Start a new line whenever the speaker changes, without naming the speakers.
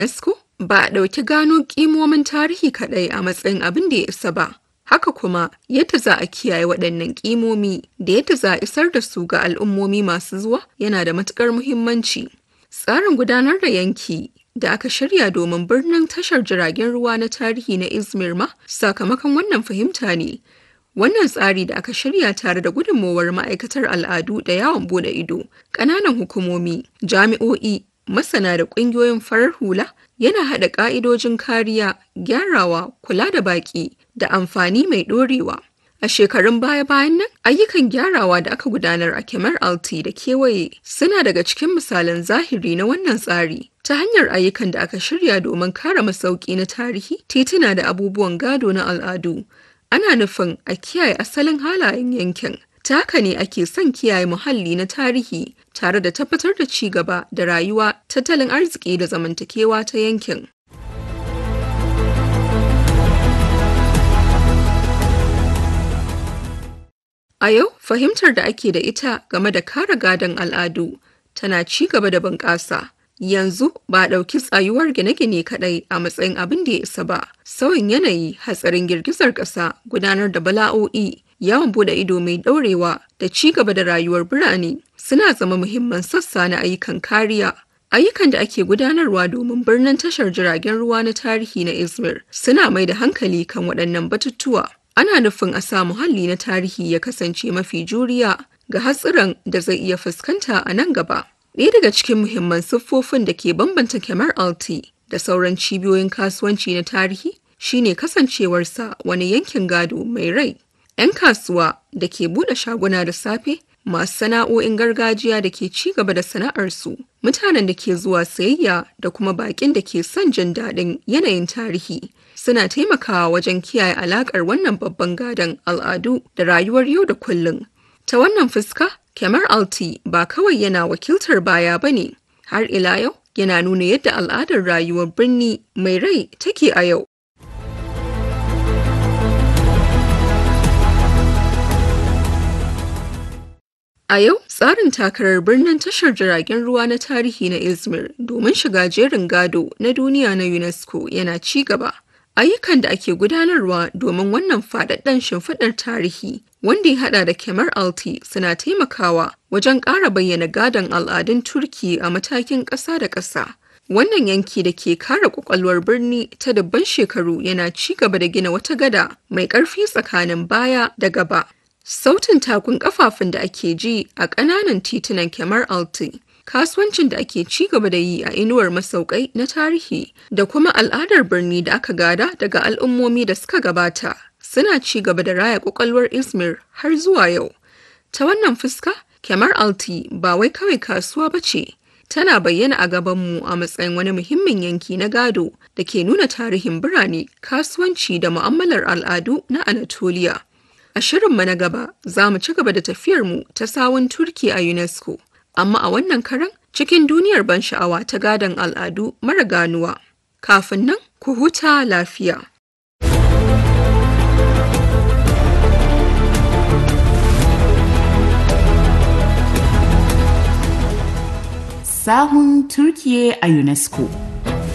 UNESCO ba a ɗauki gano ƙimomin tarihi kaɗai a matsayin abin da ya isa ba. Haka kuma yadda za a kiyaye waɗannan ƙimomi da yadda za a isar da su ga al'ummomi masu zuwa yana da matuƙar muhimmanci. Tsarin gudanar da yanki da aka shirya domin birnin tashar jiragen ruwa na tarihi na Izmir ma sakamakon wannan fahimta ne. Wannan tsari da aka shirya tare da gudunmowar ma'aikatar al'adu da yawon bude ido, ƙananan hukumomi, jami'o'i, masana da ƙungiyoyin farar hula yana haɗa ƙa'idojin kariya, gyarawa, kula da baƙi da amfani mai ɗorewa. A shekarun baya-bayan nan, ayyukan gyarawa da aka gudanar a Kemar Alti da kewaye suna daga cikin misalan zahiri na wannan tsari. Ta hanyar ayyukan da aka shirya domin kare masauki na tarihi, tituna da abubuwan gado na al'adu. Ana nufin a kiyaye asalin halayen yankin. Ta haka ne ake son kiyaye muhalli na tarihi tare da tabbatar da ci gaba da rayuwa, tattalin arziki da zamantakewa ta yankin. A yau, fahimtar da ake da ita game da kare gadon al'adu tana ci gaba da bunƙasa. Yanzu ba a ɗauki tsayuwar gine-gine kaɗai a matsayin abin da ya isa ba. Sauyin yanayi, hatsarin girgizar ƙasa, gudanar da bala'o'i, yawon bude ido mai ɗaurewa da ci gaba da rayuwar birane suna zama muhimman sassa na ayyukan kariya. Ayyukan da ake gudanarwa domin birnin tashar jiragen ruwa na tarihi na Izmir suna mai da hankali kan waɗannan batutuwa. Ana nufin a sa muhalli na tarihi ya kasance mafi juriya ga hatsuran da zai iya fuskanta a nan gaba. Ɗaya daga cikin muhimman siffofin da ke bambanta Kemar Alti da sauran cibiyoyin kasuwanci na tarihi shine kasancewarsa wani yankin gado mai rai. 'Yan kasuwa da ke buɗe shaguna da safe masu sana'o'in gargajiya da ke ci gaba da sana'arsu, mutanen da ke zuwa sayayya da kuma baƙin da ke son jin daɗin yanayin tarihi suna taimakawa wajen kiyaye alaƙar wannan babban gadon al'adu da rayuwar yau da kullum. Ta wannan fuska, Kemar Alti ba kawai yana wakiltar baya ba ne, har ila yau yana nuna yadda al'adar rayuwar birni mai rai take a yau. A yau, tsarin takarar birnin tashar jiragen ruwa na tarihi na Izmir domin shiga jerin gado na duniya na UNESCO yana ci gaba. Ayyukan da ake gudanarwa domin wannan faɗaɗɗen shimfiɗar tarihi wanda ya haɗa da Kemar Alti suna taimakawa wajen ƙara bayyana gadon al'adun Turki a matakin ƙasa da ƙasa. Wannan yanki da ke kare ƙwaƙwalwar birni ta dubban shekaru yana ci gaba da gina wata gada mai ƙarfi tsakanin baya da gaba. Sautin takun kafafun da ake ji a ƙananan titunan Kemar Alti, kasuwancin da ake ci gaba da yi a inuwar masaukai na tarihi da kuma al'adar birni da aka gada daga al'ummomi da suka gabata suna ci gaba da raya ƙwaƙwalwar Izmir har zuwa yau. Ta wannan fuska, Kemar Alti ba wai kawai kasuwa ba ce, tana bayyana a gabanmu a matsayin wani muhimmin yanki na gado da ke nuna tarihin birane, kasuwanci da mu'amalar al'adu na Anatolia. A shirinmu na gaba za mu ci gaba da tafiyarmu ta sawun Turki a UNESCO, amma a wannan karan cikin duniyar ban sha'awa ta gadon al'adu mara ganuwa. Kafin nan, ku huta lafiya.
Sahun Turkiye a UNESCO